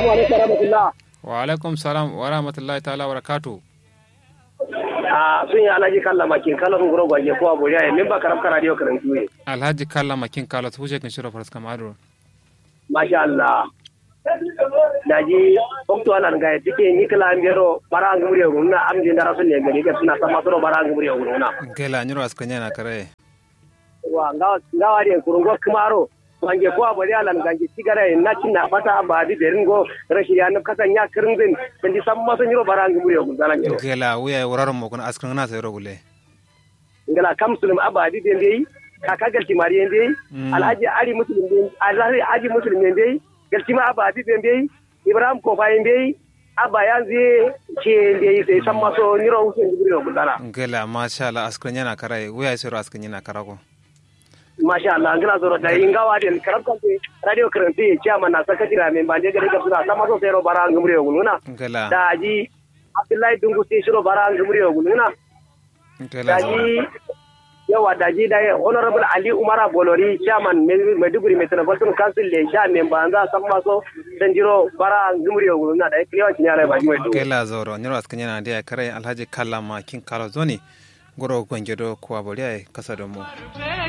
assalamu alaikum warahmatullah wa alaikum salam wa rahmatullahi ta'ala wa barakatuh a sun yi alhaji kalla makin kala sun guro gwaje ko abu ya min ba karab kara dio karan tuwe alhaji kalla makin kala tu huje kan shiro faras kamado masha Allah daji okto ala nga tike ni kala ambero bara ang muri nguna am din dara sun ne gari ga suna sama soro bara ang muri nguna gela nyiro askanya na kare wa nga nga wari kurungo kumaro wange ko abu ya lan gange sigara na cinna fata ba di derin go rashi ya na kasan ya kirin din di samma sun yiro bara ang muri nguna ngero gela wuya wuraro mo kun askan na sai rogule ngala kam sulum abadi den dai kaka galti mari dai alhaji ali muslim den alhaji ali muslim den dai galti ma abadi den dai ibrahim ko fa dai aba yanzu ce dai sai san maso niro usen gibri ko dala gela masha Allah askanya na kare wuya sai ro askanya na karako masha Allah ngala zoro da ingawa den karab kan radio karanti chairman na sakatira men bande gari ga suna san maso sai ro bara ngumri ko nguna gela da ji abdullahi dungu sai shiro bara ngumri ko nguna gela daji yawa daji da honorable ali umara bolori chairman maiduguri metropolitan council le sha men banza san maso dan jiro bara ngumri o na da kiyawa kinyara ba ji mai gela zoro nyiro askanya na dia kare alhaji kalla makin kala zoni goro gwangedo ko aboriya kasa da mu